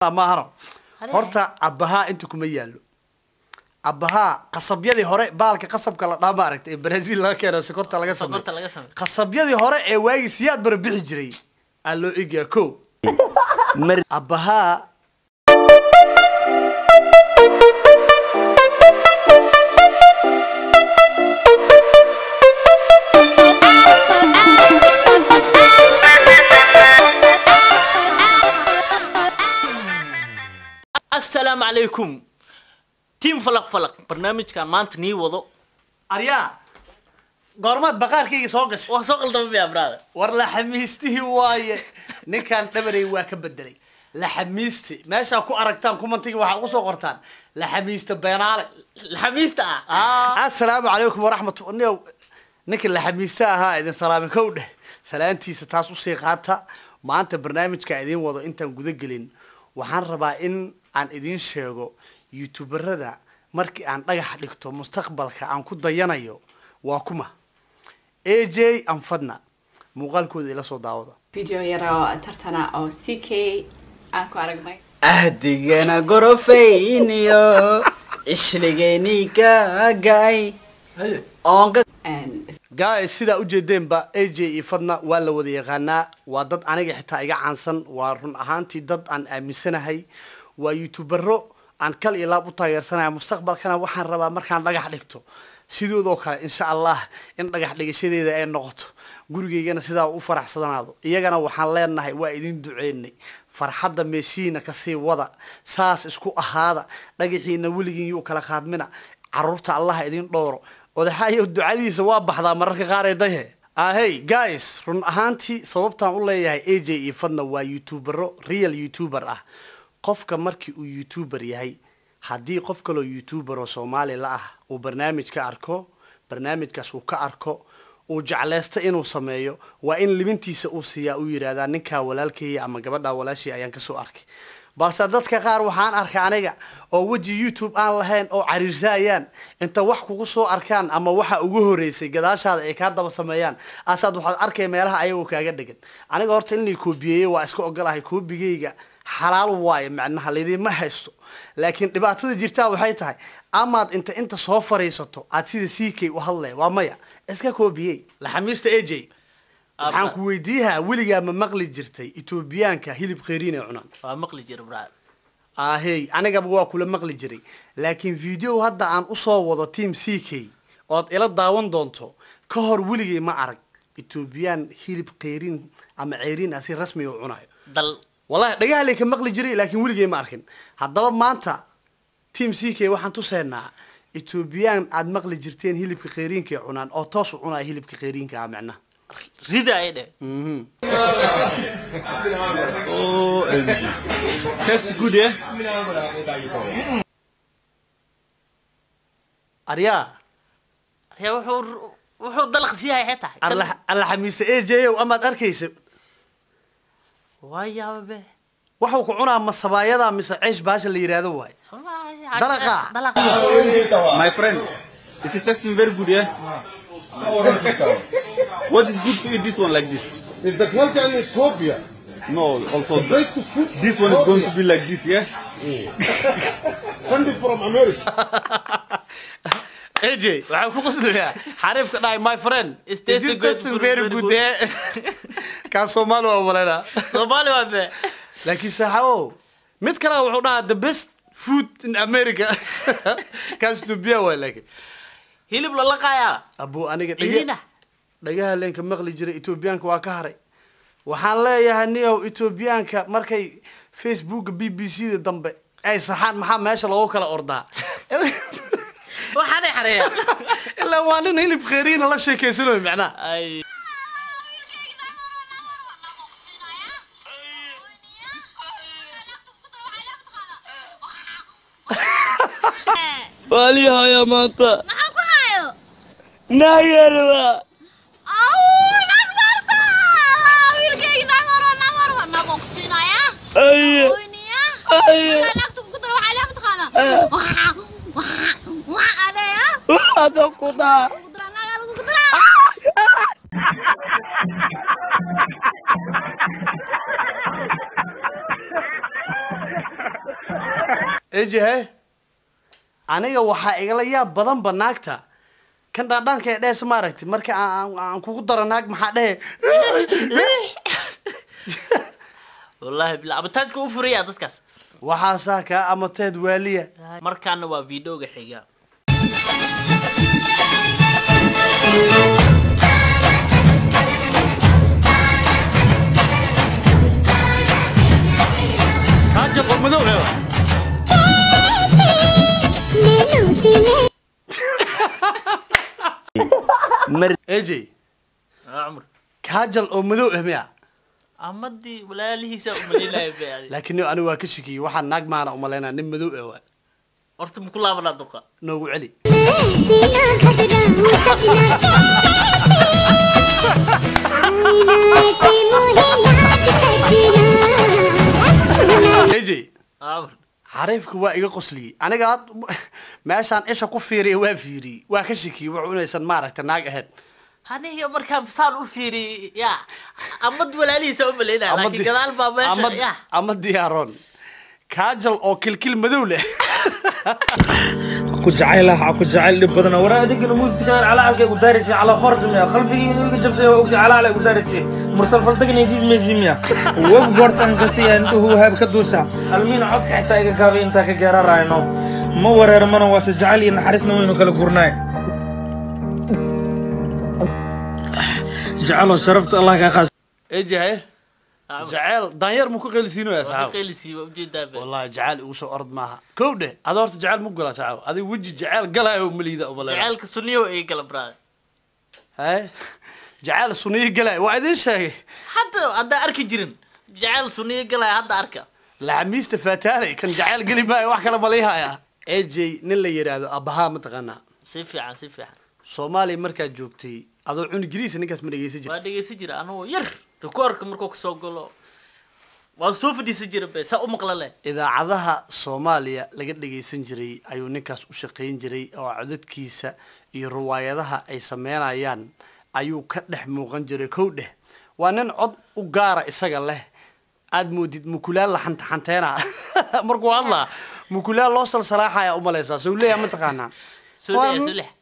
maahano horta abbahaa inta kuma yaallo abbahaa qasabyadii hore baalka qasabka la dhaa maaragta ee brazil laga keeno sokorta laga Sokorta laga sameeyo sameeyo. qasabyadii hore ee waagii siyaad bara bixi jiray aa loo egaa ko mar abbahaa assalaamu calaykum tiim falaq falaq barnaamijkan maanta nii wado aryaa goormaad baqaarkayga soo gashay waa soo qaldamaya brada war laxamiistihii waaye ninkaan dhabarey waa ka bedelay laxamiisti meeshaa ku aragtaan kumantigi waxaa ugu soo qortaan laxamiista beenaale xamiista ah assalaamu calaykum waraxmatu nio ninka laxamiista ahaa idin salaamin kow dheh salaantiisa taas usii qaata maanta barnaamijka idiin wado intaan guda gelin waxaan rabaa in aan idiin sheego youtuberada markii aan dhagax dhigto mustaqbalka aan ku dayanayo waa kuma a j anfadna muuqaalkooda ila soo daawada video yar oo tartana oo ck aan ku aragnay ahdigana gorofayniyo ishligayni gaagay oonka And guys sidaa ujeedeenba a j iyo fadna waa la wada yaqaanaa waa dad aniga xitaa iga caansan waa run ahaantii dad aan aaminsanahay waa youtubero aan kal iyo laab u taageersanaya mustaqbalkana waxaan rabaa markaan dhagax dhigto sidoodoo kale insha allah in dhagax dhigashadeeda ay noqoto gurigeygana sidaa u faraxsanaado iyagana waxaan leenahay waa idin duceynay farxadda meeshiina kasii wada saas isku ahaada dhagaxiina weligiin yuu kala qaadmina caruurta allah idin dhowro odaxaayo ducadiisa waa baxdaa mararka qaar ee daye ahey guys run ahaantii sababtaan u leeyahay a j iyo fadna waa youtubero real youtuber ah qofka markii uu youtuber yahay haddii qof kaloo youtuber oo soomaali la ah uu barnaamij ka arko barnaamijkaas uu ka arko uu jeclaysta inuu sameeyo waa in libintiisa uu siiyaa uu yidhaahdaa ninkaa walaalkaya ama gabadhaa walaashii ayaan kasoo arkay balse dadka qaar waxaan arkay aniga oo weji youtube aan lahayn oo cariirsaayaan inta wax kugu soo arkaan ama waxa ugu horeysay gadaashaada ay kaa daba sameeyaan asaad waxaad arkay meelaha ayagoo kaaga dhegan aniga horta in lay koobiyeeyo waa iska ogolahay koobigayga xalaal waaye macnaha laydima haysto laakiin dhibaatada jirtaa waxay tahay amaad inta inta soo fariisato aad sida ck u hadlaya waa maya iska koobiyey laxamiista a j waxaan ku weydiiyahaa weligaa ma maqli jirtay etoobiyaanka hilib kheyriin ay cunaan waa maqli jira brada ahey anigaba waa kula maqli jiray laakiin video hadda aan usoo wado team c k ood ila daawan doonto ka hor weligay ma arag etoobiyaan hilib kheyriin ama ceyriin ah si rasmiga u cunayo dal wallahi dhagahalay ka maqli jiray laakiin weligay ma arkin haddaba maanta team c k waxaan tuseynaa etoobiyaan aad maqli jirteen hilibka kheyriinka ay cunaan oo toos u cunaya hilibka kheyriinka ah macnaha rida ay dhe Mhm. Tastes good, eh? aryaa ya wuxuu wuxuu dalaq siiyahay xee tahay alla alla xamiise a j ow amaad arkaysa waa yaabe waxuu ku cunaa masabaayada mise ceesh baasha la yidhaahdo waay Dalaqa. dalaqa My friend, is it tasting very good, yeah? What is good to eat this one like this? Is that healthy in Ethiopia? No, also The best food. this one is going to be like this, yeah? Send it from America. a j waxaan ku qoslayaa xariifka dhahay my friend It's It tasting is good, tasting very very good good. eh kaa soomaali waa malaynaa soomaali waa be laakiin saxaabo mid kale wuxuu dhahaa the best food in america kaas etoobiya waay laakiin hilib lalaqayaa abuu aniga ciidina dhega dhagaha leenka maqli jiray etoobiyaanka waa ka haray waxaan leeyahay niyow etoobiyaanka markay facebooka b b c da dambe ay saxaan maxaa meesha loogu kala ordaa waxaanay xareeya ilaa waa nin hilib kheyriina la sheekeysanayo macnaha ay Waalihaya maanta Maxaan ku hayo? naayarba Awuu, nag barta! Wiilkayga nag oro, nag oro. Nag oqsinaya. aye Oyniya. aye Markaa nagta ku daro waxaa leeyahay mataqaanaa? Waxa, waxa, waxa adeeya. ada ku daa Ku dara, nagaa lagu dara. eji he aniga waxaa igala yaab badanba naagta kan dhaadhaanka ee dhees maaragtay marka aan aan- aan kugu daro naag maxaa dhehe wallaahi bila abitaadka u furaya dadkaas waxaasaa kaa amateed waaliya markaana waa videoga xiga kaajaqo madow ewa eji aa cumar kaajal oo madow eh miya amadii walaalihiisa umalinaya bay adi laakiin nin anigu waa ka shikiyey waxaa naag maana umalaynaa nin madow eh waa horta maku laabanaa duqa noogu celi eji aa cumar xariifku waa iga qosliyey aniga had meeshaan isha ku fiiriya waa fiiriyey waa ka shikiyey wuxuu inaysan maaragta naag ahayn aniga markaan saan u fiiriyay ya amad walaalihiisa umalinaya Ama laakiin di- gadaal baa meesha ama- ya ama diyaaroon kaajal oo kilkil madow leh ku jacaylah ku jacayl dhib badan war adigana muusikan calaalkay ku daaraysa ala farjmiya qalbigiina iga jabsay waa ogti calaal ay ku daaraysa mursal faltagna idiis meysimiya wab gortan kasi indhuhu haab ka duusa almiina codka xitaa iga gaabay intaa ka geerarayno ma wareer mana waase jacayl iyo naxariisna waynu kala gurnaay jacaloo sharafta allah kaa qaas eji haye jaceyl daanyeer mu ku qeylisiinaya waa saxaab qeylisi waa ujeedaa be wallahi jaceyl igu soo orod maaha kow dheh ada horta jaceyl mu gala saxaab adiga weji jaceyl galaayo maliida umaleena jacaylka suniyo ay gala braada haye jaceyl suniyo galaayo waa idin sheegay hadda haddaa arki jirin jacayl suniyo galaya hadda arka laxamiista faataale kan jaceyl geli maayo wax kale maliihaya ej nin la yidhaahdo abahaa mataqaanaa si fiican si fiican soomaaliya markaad joogtay adoo cunugiriisa ninkaas ma dhegeysan waa jirta dhegeysan jira anagoo yar rikoorka markuu kasoo galo waa soo fadhiisan jira be saa u maqla leh idaacadaha soomaaliya laga dhegeysan jiray ayuu ninkaas u shaqayn jiray oo codadkiisa iyo riwaayadaha ay sameynayaan ayuu ka dhex muuqan jiray kow dheh waa nin cod u gaara isaga leh aad moodid mukulaal la xantaxanteena markuu hadlaa mukulaal loo salsalaaxaya umalaysaa soo leeyaha mataqaanaa soo Waa leeya nin- soo leex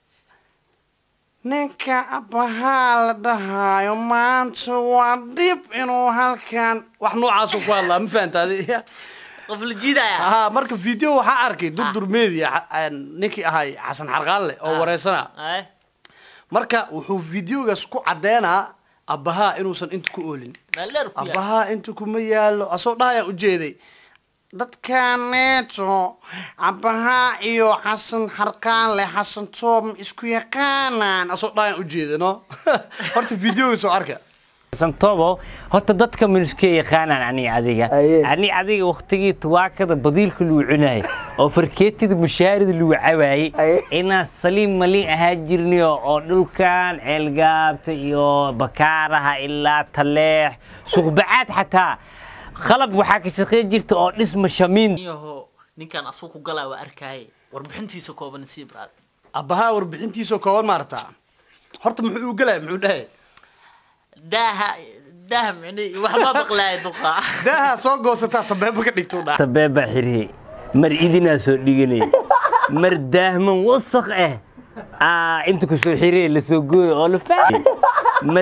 ninka abahaa la dhahaayo maanta waa dhib inuu halkan wax noocaasuu ku hadlaa ma fahantaadi qof la jiidaya haa marka video waxaa arkay durdur media xa- aan ninkii ahay xasan xarqaanle oo wareysana ay marka wuxuu videogaas ku cadeynaa abahaa inuusan inta ku oolin dhaaldheer ku yaal abahaa inta kuma yaalo asoo dhahayaan ujeeday dadkaneeto abahaa iyo xasan xarqaanle xasan toob isku yaqaanaan asoo dhahayaan ujeeda no horta videogaas oo arka santobo horta dadka minuskee yaqaanaan ani adiga ani adiga waktigii tuwaakada badiilka lagu cunayay oo farkeetida mushaarida lagu cawaayey inaan saliim mali ahaa jirnayo oo dhulkan ceelgaabta iyo bakaaraha ilaa taleex suqbacaad xataa qalab waxaa ka shaqeyn jirta oo dhisma shamiin yaho ninkan asuu ku galaa waa arkaaye warbixintiisa kooban sii braada abahaa warbixintiisoo kooban maarata horta muxuu u galaya muxuu dhahay daaha daaha micni waxba maqlaaya duqa daaha soo goosataa tabeeba ka dhigtuu dhaa tabeeba xiriye mar idinaa soo dhiganay mar daahman wasaq ah aa inta ku soo xiriye lasoo gooyo oo la fahmay mar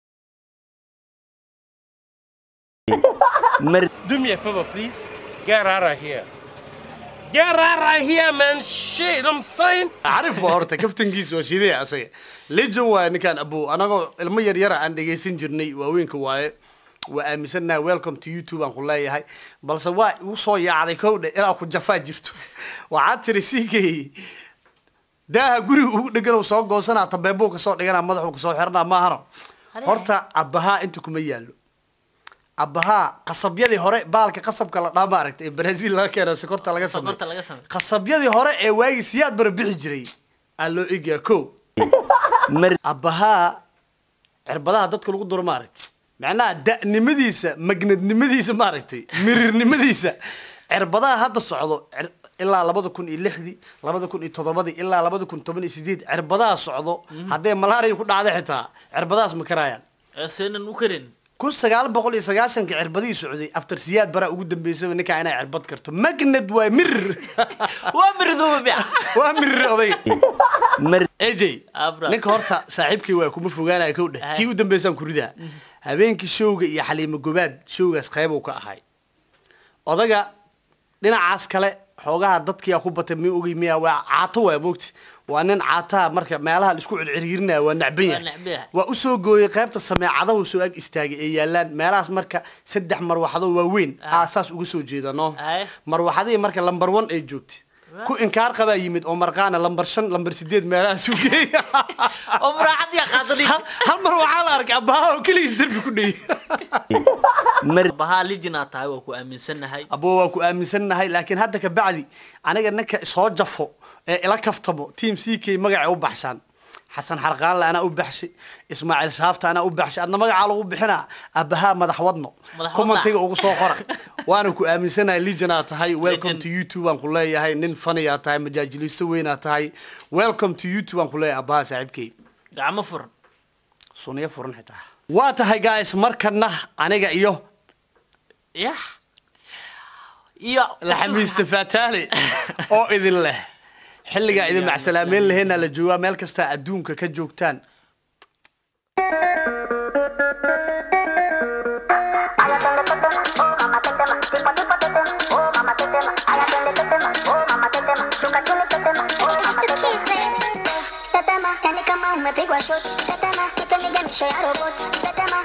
mar Do me a favor, please. Get out of here. Get out of here, man. Shit, I'm saying. carif waa horta kaftankiisa waa shidaya asaga legend waaye ninkaan abu anagoo ilmo yar yara aan dhegaysan jirnay waaweynka waaye waa aaminsanaha welcome to youtube aan ku leeyahay balse waa igu soo yaacday kow dhe ilaa ku jafaa jirto waxaad tiri sikay daaha guriga ugu dhegan soo goosanaa tabeebuu kasoo dhiganaa madaxuu kasoo xiranaa maahano horta abahaa inta kuma yaalo abahaa qasabyadii hore baalka qasabka la dhaa maaragta ee brazil laga keeno sokorta laga sameeyo sokorta laga sameeyo qasabyadii hore ee waagii siyaad bara bixi jiray aa loo egyaa ko mar abahaa cirbadaha dadka lagu duro maaragtay macnaha da'nimadiisa magnadnimadiisa maaragtay mirirnimadiisa cirbadaha hadda socdo cir- ilaa labada kun iyo lixdii labada kun iyo toddobadii ilaa labada kun toban iyo sideed cirbadaha socdo hadday malaria ku dhacda xitaa cirbadahaas ma karaayaan seenan u karin kun sagaal boqol iyo sagaashanka cirbadihii socday aftar siyaad baraa ugu dambeysaba ninkaa inay cirbad karto magnad waa mir waa mirdooba bica waa mir odayga mar aj Abra. ninka horta saaxiibkay waa kuma fogaanaya kow dheh Ahay. kii u dambeysaan ku ridaa habeenkii showga iyo xaliimo gobaad showgaas qeyb uu ka ahay odaga dhinacaas kale xoogaha dadkiyaa ku batay mi ogey miya waa caato waa moogti waa nin caataha marka meelaha la isku circiriirinaya waa nacban Waa necban yahay yahay. waa usoo gooyey qaybta sameecadahu soo ag istaagay ee yaalaan meelahaas marka saddex marwaxado waaweyn aa saas uga soo jeeda no Aye. marwaxadihii marka lambar one ay joogtay ku inkaar qabaa yimid oo marqaana lambar shan lambar sideed meelahaas u geeya oo muraaxad yaa qaadani hal hal mar waxaa la arkay abaha oo keligiis derbi ku dhayay mar bahaa lijinaa tahay waa ku aaminsannahay abo waa ku aaminsannahay laakiin hadda ka bacdi aniga ninka soo jafo ee ila kaftamo team c k magaca u baxshaan xasan xarqaanle anaa u baxshay ismaaciil saafta anaa u baxshay adna magacaa lagu bixinaa abahaa madax wadno Madax wadna. commentiga ugu soo qora waana ku aaminsanahay legion aa tahay welcome Legend. to youtube aan ku leeyahay nin funny aa tahay majaajiliso weyn aa tahay welcome to youtube aan ku leeyahay abahaa saaxiibkey gacmo furan suniyo furan xitaa waa tahay guys markana aniga iyo yah iyo la xamiista fataale oo idin leh xilligaa idin macsalaameyn laheena la joogaa meel kastaa adduunka ka joogtaan Tetema, yani kama umepigwa shoti. Tetema, nipe nige nisho ya roboti. Tetema.